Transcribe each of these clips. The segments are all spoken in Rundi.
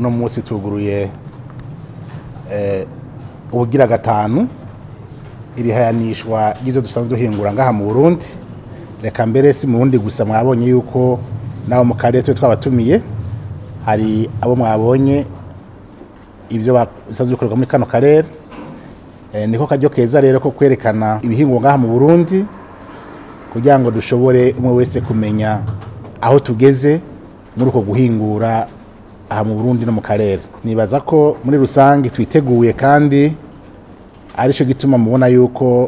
uno munsi tuguruye eh, ubugira gatanu iri hayanishwa ry'ivyo dusanzwe duhingura ngaha mu Burundi reka mbere si mu Burundi gusa mwabonye yuko nabo mu karere twe twabatumiye hari abo mwabonye ibyo ba- bisanzwe bikorerwa muri kano karere Eh, niko karyo keza rero ko kwerekana ibihingwa ngaha mu Burundi kugira ngo dushobore umwe wese kumenya aho tugeze muri uko guhingura aha mu Burundi no mu karere nibaza ko muri rusange twiteguye kandi arico gituma mubona yuko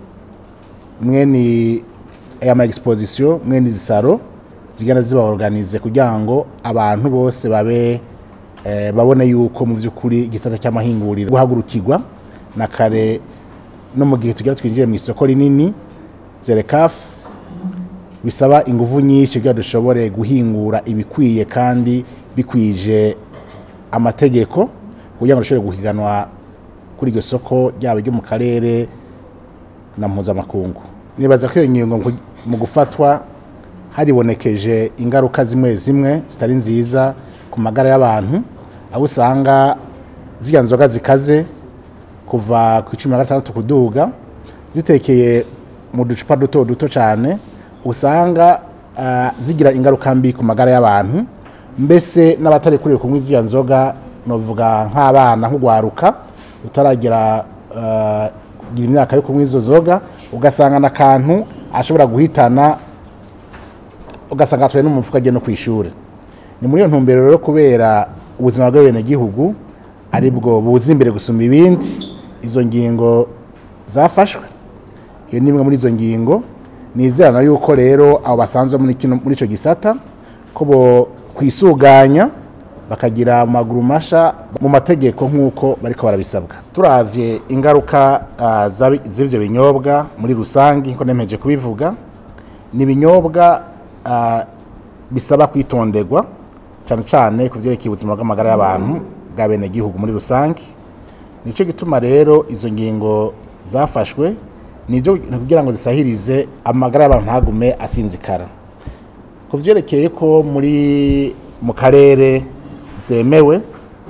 mwene aya ma exposition mwene izi saro zigana ziba organize kugira ngo abantu bose babe eh, babone yuko mu by'ukuri igisata cy'amahinguriro guhagurukirwa na kare no mu gihe tugira twinjiye mu isoko rinini zerekafu bisaba ingufu nyinshi kugira dushobore guhingura ibikwiye kandi bikwije amategeko kugira ngo dushobore guhiganwa kuri iryo soko ryaba iryo mu karere na mpuzamakungu nibaza ko iyo ngingo ngu- mu gufatwa haribonekeje ingaruka zimwe zimwe zitari nziza ku magara y'abantu aho usanga ziriya nzoga zikaze kuva ku cumi na gatandatu kuduga zitekeye mu ducupa duto duto cyane usanga ah, zigira ingaruka mbi ku magara y'abantu mbese n'abatari kuriwe kunywa iziya nzoga novuga nk'abana nk'ugwaruka utaragira ah, kugira imyaka yo kunywa izo zoga ugasanga n'akantu ashobora guhitana ugasanga atwaye no mu mufuka agiye no ku ishuri ni muri iyo ntumbero rero kubera ubuzima bw'abenegihugu ari bwo buza imbere gusumba ibindi izo ngingo zafashwe iyo ni imwe muri izo ngingo nizerana yuko rero abo basanzwe muri kino muri icyo gisata ko bo kwisuganya bakagira amaguru masha mu mategeko nk'uko bariko barabisabwa turavye ingaruka ah, zabi- z'ivyo binyobwa muri rusange nko nemeje kubivuga ni ibinyobwa ah, bisaba kwitonderwa cyane cyane ku vyerekeye ubuzima bw'amagara y'abantu bwa bene gihugu muri rusange nico gituma rero izo ngingo zafashwe nivyo ni kugira ngo zisahirize amagara y'abantu ntagume asinzikara ku vyerekeye ko muri mu karere zemewe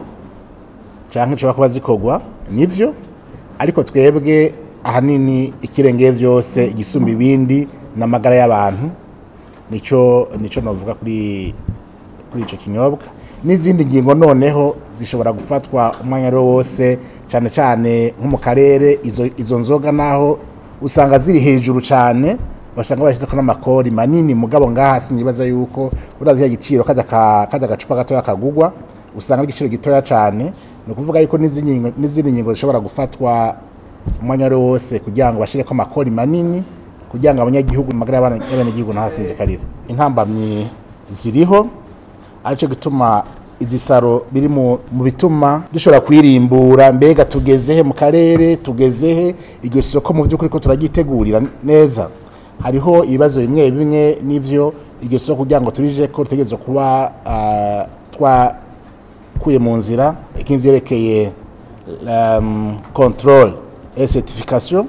canke nshobora kuba zikorwa nivyo ariko twebwe ahanini ikirengeye vyose igisumba ibindi n'amagara y'abantu nico nico novuga kuri kuri ico kinyobwa n'izindi ngingo noneho zishobora gufatwa umwanya ari wo wose cyane cyane nko mu karere izo, izo nzoga naho usanga ziri hejuru cyane basanga bashyizeko n'amakori manini mugabo ngaha sinibaza yuko urazi ya giciro kajya ka- kajya agacupa gatoya kagugwa usanga ari igiciro gitoya cyane ni ukuvuga yuko n'izindi ngingo- n'izindi ngingo zishobora gufatwa umwanya ari wo wose kugira ngo bashyireko amakori manini kugira ngo abanyagihugu amagara y'abana- y'abenegihugu ntahasinzikarire intambamyi ziriho aricyo gituma izi saro biri mu mu bituma dushobora kwirimbura mbega tugezehe mu karere tugezehe iryo soko mu by'ukuri ko turaryitegurira neza hariho ibibazo bimwe bimwe n'ivyo iryo soko kugira ngo turije ko ritegerezwa kuba ah, twakuye mu nzira nk'ivyerekeye um, control et certification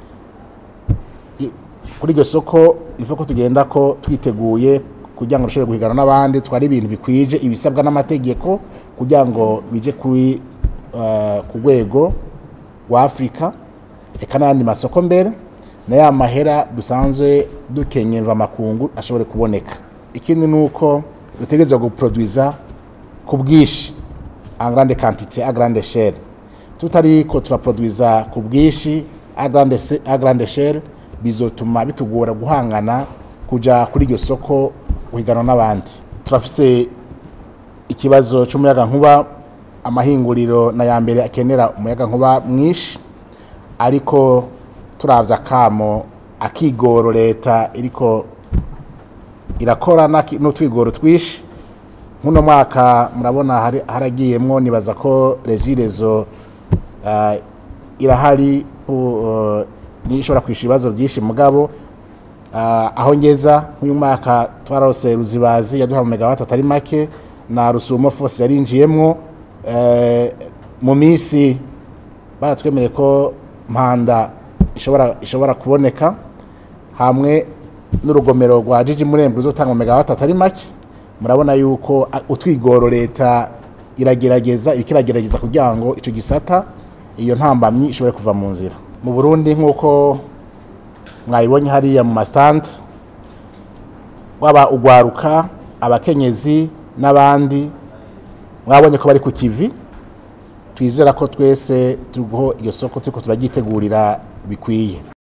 kuri iryo soko ivuga ko tugenda ko twiteguye kugira ngo dushobore guhigana n'abandi twari ibintu bikwije ibisabwa n'amategeko kugira ngo bije kuri eh, ku rwego rwa afurika eka n'ayandi masoko mbere na ya mahera dusanzwe dukenye mvamakungu ashobore kuboneka ikindi ni uko dutegerezwa guproduiza ku bwinshi en grande quantité à grande échelle tutari ko turaproduiza ku bwinshi à grande se- à grande échelle bizotuma bitugora guhangana kuja kuri iryo soko guhiganwa n'abandi turafise ikibazo cy'umuyaga nkuba amahinguriro na ya mbere akenera umuyaga nkuba mwinshi ariko turavye akamo akigoro leta iriko irakora n'aki- n'utwigoro twishi nk'uno mwaka murabona hari- haragiyemwo nibaza ko regirezo uh, irahari uh, niyo ishobora kwishyura ibibazo byinshi mugabo uh, aho ngeza nk'uyu mwaka twarose ruzibazi yaduha mu megawati atari make na rusumo fose yarinjiyemwo eh, mu minsi baratwemereye ko mpanda ishobora ishobora kuboneka hamwe n'urugomero rwa jiji murembe ruzotanga mu megawati atari make murabona yuko a- utwigoro leta iragerageza iriko iragerageza kugira ngo ico gisata iyo ntambamyi ishobore kuva mu nzira mu burundi nk'uko mwayibonye hariya mu masitandi waba ugwaruka abakenyezi n'abandi mwabonye ko bari ku kivi twizera ko twese turiho iyo soko turiko turaryitegurira bikwiye